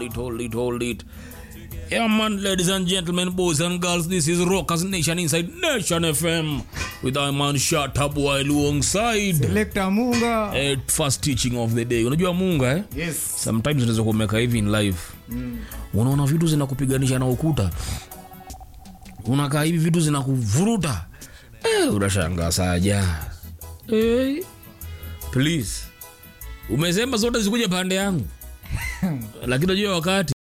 it, hold it, hold it. Yeah, man, ladies and gentlemen, boys and girls, this is Rockers Nation inside Nation FM with our man Shata Boy alongside Selector Munga. eh, first teaching of the day. Unajua Munga eh? Yes. Sometimes unaweza kumeka hivi in life mm. Unaona vitu zinakupiganisha na ukuta, unakaa hivi vitu zinakuvuruta eh, unashangaa saja eh, please umesema zote zikuja pande yangu lakini unajua wakati